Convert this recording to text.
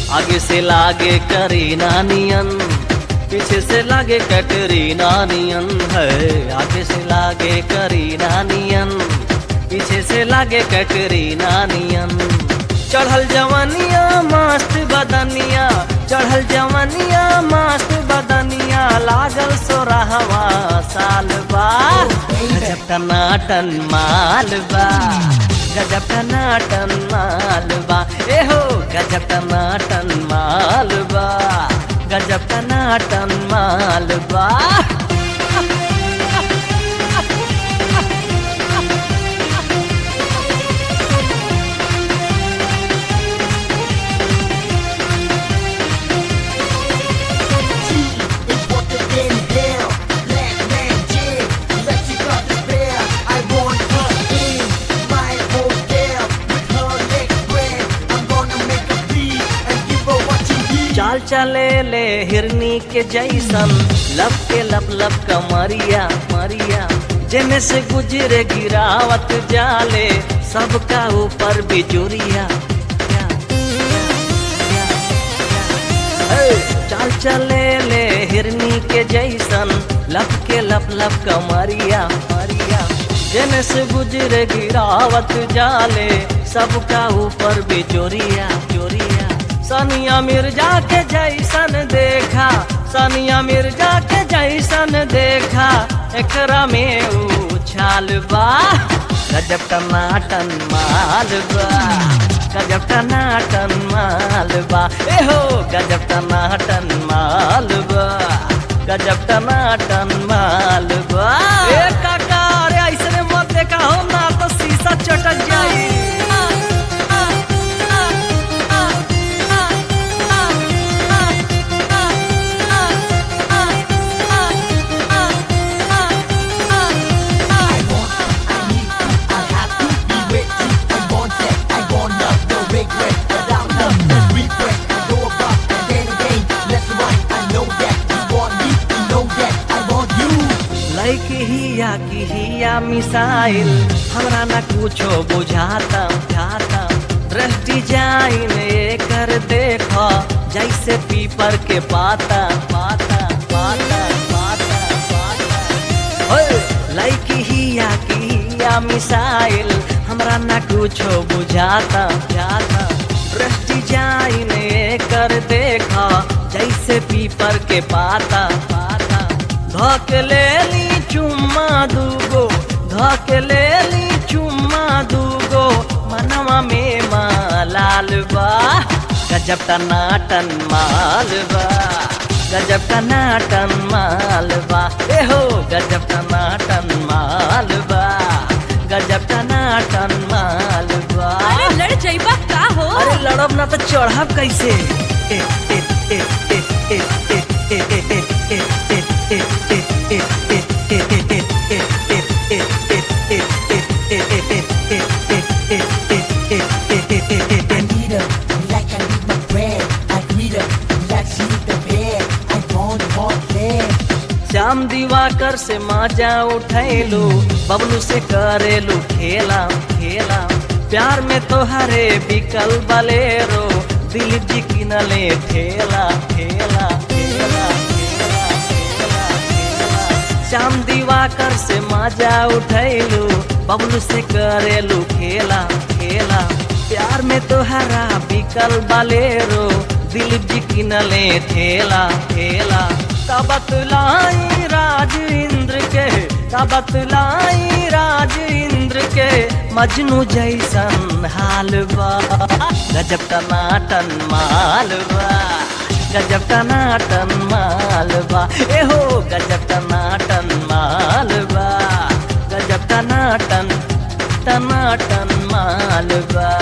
आगे से लागे करीना नियन पीछे से लागे कटरीना नियन है आगे से लागे करीना नियन पीछे से लागे कटरीना नियन चढ़ल जवनिया मस्त बदनिया चढ़ल जवनिया मस्त बदनिया लागल सोरहवा साल बा गजब टनाटन माल बा गजब टनाटन माल बा ए हो गजब टनाटन माल बा गजब टनाटन माल बा G is what the inhale. Black man jig, let you got despair. I want her in my hotel with her next friend. I'm gonna make a beat and give her what she needs. चाल चले ले हिरनी के जैसन लब के लब लब कमरिया मरिया जेने से गुजरे गिरावत जाले सबका ऊपर बिजुरिया ए, चाल चले ले हिरनी के जैसन लब के लब लब कमरिया मरिया जेने से गुजरे गिरावत जाले सबका ऊपर बिचोरिया चोरिया सनिया मिर्जा के जैसन देखा सनिया मिर्जा के जैसन देखा एकरा में उछाल बा गजब टनाटन माल बा गजब टनाटन माल बा ए हो गजब टनाटन माल बा गजब टनाटन माल बा ए काका अरे ऐसने मत देखा हो ना तो शीशा चटक जाई I want, I need to, I have to be with you. I want that, I want love, no regret. Without love, let's regret. I go above and then again, let's run. I know that you want me, you know that I want you. लाइक हिया की हिया missile हमरा ना कुछो बुझाता बुझाता दृष्टि जाइन कर देखो जैसे पीपर के पाता पाता पाता पाता पाता ओए, लाइक हिया की हिया मिसाइल हमरा ना कुछो बुझाता बुझाता दृष्टि जाइन कर देखो जैसे पीपर के पाता पाता धक ले ली चुम्मा दूगो धक ले ली चुम्मा दूगो मनवा में मालाल बा गजब टनाटन माल बा गजब टनाटन माल बा ए हो गजब टनाटन माल बा गजब टनाटन माल बा अरे लड़ जाइबा का हो अरे लड़ब ना तो चढ़ब कैसे ए, ए, ए, ए, ए, ए, ए, ए, ए, ए, ए, ए, ए, ए, ए, ए, ए, I need her like I need my bread. I greet her like she need the bed. I want more bed. Shyam दिवाकर से माजा उठैलू बबलू से करेलू खेला खेला प्यार में तो हरे बिकल बलेरो दिलीप जी किनले ठेला ठेला ठेला ठेला ठेला ठेला श्याम दिवाकर से माजा उठैलू बबलू से करेलू खेला खेला प्यार में तो हरा बिकल बलेरो दिलीप जी किनले ठेला ठेला का बतलाई राज इंद्र के का बतलाई राज इंद्र के मजनू जैसन हाल बा गजब टनाटन माल बा गजब टनाटन माल बा ए हो गजब टनाटन माल बा गजब टनाटन टनाटन माल बा